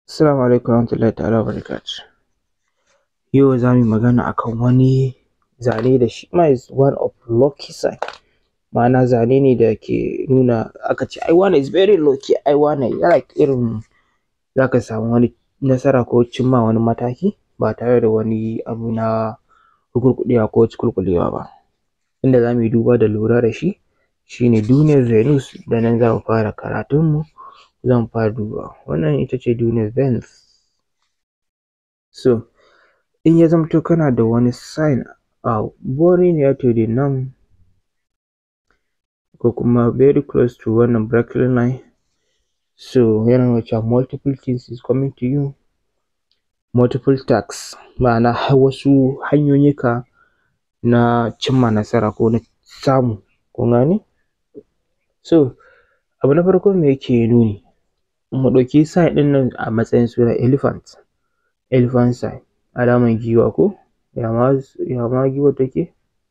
Assalamu alaikum warahmatullahi ta'ala wabarakatuh. Yau za mu yi magana akan wani zane da shi ma is one of lucky sign ma'ana zane ne da ke nuna aka ce ai wane is very lucky ai wane like irin za ka samu wani nasara ko cimma wani mataki ba tare da wani abu na rugurguɗewa ko cikulkulewa ba. Inda za mu yi duba da lura da shi shi ne duniyar Venus da nan za mu fara karatunmu za mu fara dubawa. Wannan ita ce duniyar Venus. So in ya zamto kana da wani sign a very near to the nan ko kuma very close to wannan bracket line so yana nuna cewa multiple things is coming to you multiple tasks ma'ana wasu hanyoyika na cimma nasara ko na samu kun gane. So abu na farko me yake nuni mu ɗauki sign ɗin nan a matsayin suna elephant, elephant sign alaman giwa ko ya ma ya ma giwar take?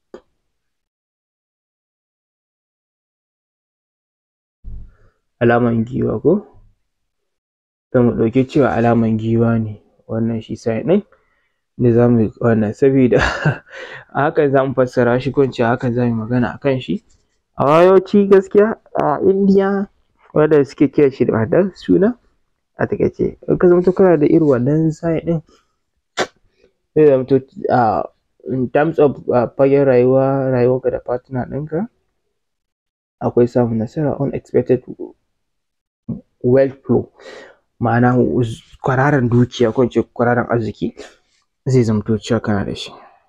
Alaman giwa ko to mu ɗauki cewa alaman giwa ne wannan shi sign ɗin da za mu wannan sabida a hakan za mu fassara shi ko in ce a hakan za mu yi magana a kan shi. Amma yawanci gaskiya a Indiya wanda suke kiran shi da wannan suna a taƙaice in ka zamto kana da irin wannan sign ɗin zai zamto a in terms of fagen rayuwa rayuwarka da partner ɗinka akwai samun nasara unexpected wealth flow ma'ana kwararan dukiya ko in ce kwararan arziki zai zamto cewa kana da shi.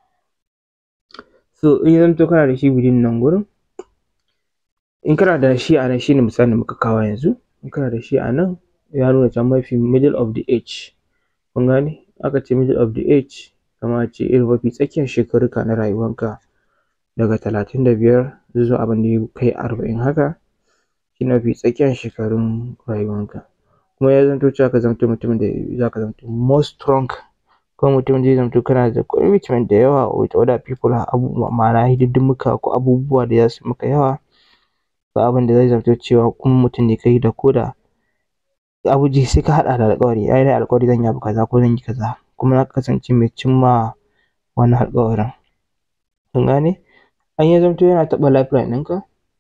So in ya zamto kana da shi within nan gurin in kana da shi a nan shi ne misalin da muka kawo yanzu in kana da shi a nan ya nuna cewa mafi middle of the age kun gane aka ce middle of the age kamar a ce irin mafi tsakiyar shekarunka na rayuwanka daga talatin da biyar zuwa abin da ya kai arba'in haka shi ne mafi tsakiyar shekarun rayuwanka. Kuma ya zamto cewa ka zamto mutumin da za ka zamto more strong ko mutumin da zai zamto kana da commitment da yawa with other people abubuwa ma'ana hidinddimuka ko abubuwa da za su maka yawa ko abin da zai zamto cewa kuma mutum ne kai da ko da abu ji sai ka haɗa da alƙawari ai nayi alƙawari zan yi abu kaza ko zan yi kaza kuma za ka kasance mai cimma wannan alƙawarin kun gane. In ya zamto yana taɓa lifeline ɗinka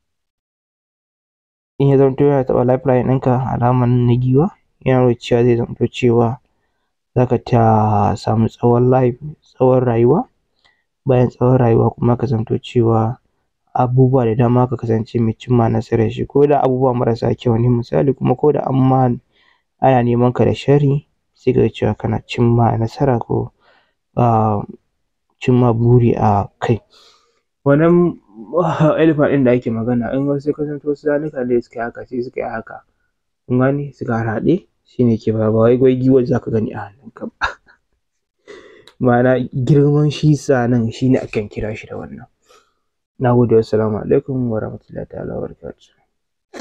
in ya zamto yana taɓa lifeline ɗinka alaman na giwa yana nuna cewa zai zamto cewa za ka ta samu tsawon life tsawon rayuwa bayan tsawon rayuwa kuma ka zamto cewa abubuwa da dama ka kasance mai cimma nasarar shi ko da abubuwa marasa kyau ne misali kuma ko da an ma ana neman ka da sharri sai ka ga cewa kana cimma nasara ko a cimma buri a kai. Wannan elephant ɗin da ake magana in wasu ya zamto wasu zanuka ne suka yi haka sai suka yi haka kun gane suka harhaɗe shi ne ke ba wai giwar za ka gani a hannunka ba. Ma'ana girman shi zanen shi ne akan kira shi da wannan. Na gode wassalamu alaikum warahmatullahi ta'ala wabarakatuh.